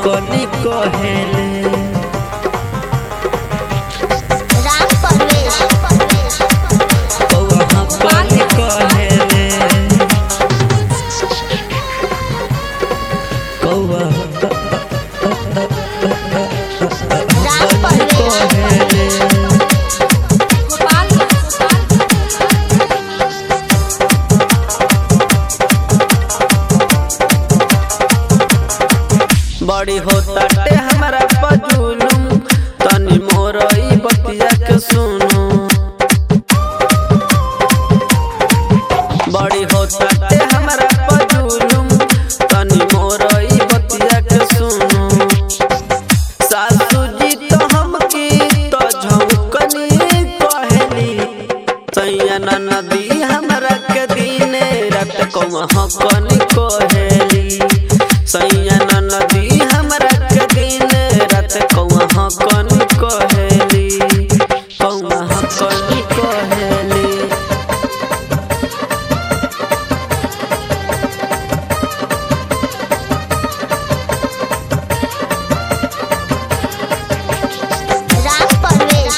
हकनी कहेले राम परवेश कौआ हकनी कहेले कौआ राम परवेश कहेले बड़ी होता टे हमारा पजुलुम तनी मोर ई बतिया के सुनो बड़ी होता टे हमारा पजुलुम तनी मोर ई बतिया के सुनो सासू जी तो हमके तो झौकनी कहली सैया नदी हमरा के दिने रात कौआ हकनी कहली सैया नदी हमरा के दिने रात कौआ हकनी कहली कौआ हकनी कहली राम परवेश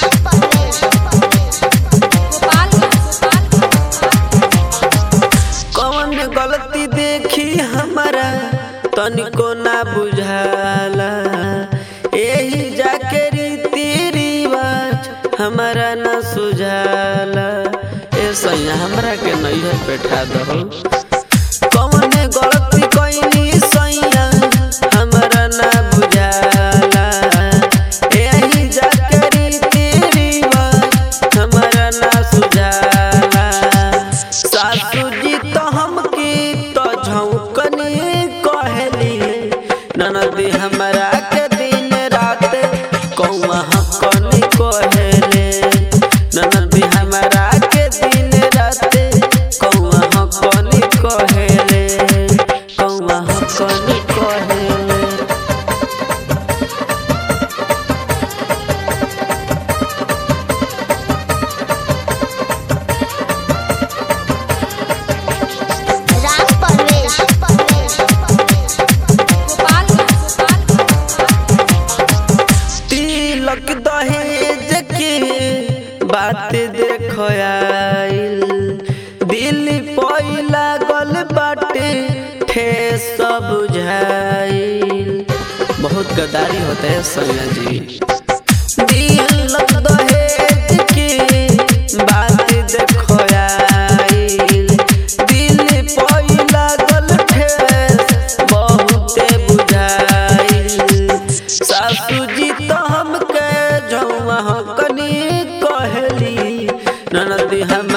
कौन गलती देखी हमारा तनिको ना बुझाला यही जाके रीति रिवाज हमारा ना सुझाला ए सैया हमरा के नैहर बैठा दहो कौन गलती कैनी सैया हमरा ना बुझाला यही जाके रीति रिवाज हमारा ना सुझाला सासू जी तो हमके तो झौकनी कहली ननदी हमरा के दिन रात कौआ हकनी कहले ननदी हमरा के दिन रात कौआ हकनी कहले कौआ हकनी कहले राम परवेश तिलक दहेज के बात देखो आइल दिल पहिला गल बाटे ठेस बुझाइल बहुत गदारी होता है सैया जी तिलक दहेज के बात देखो आइल दिल पहिला गल ठेस बहुते बुझाइल सासू जी तो हमके जौआ कनी कहली ननदी हम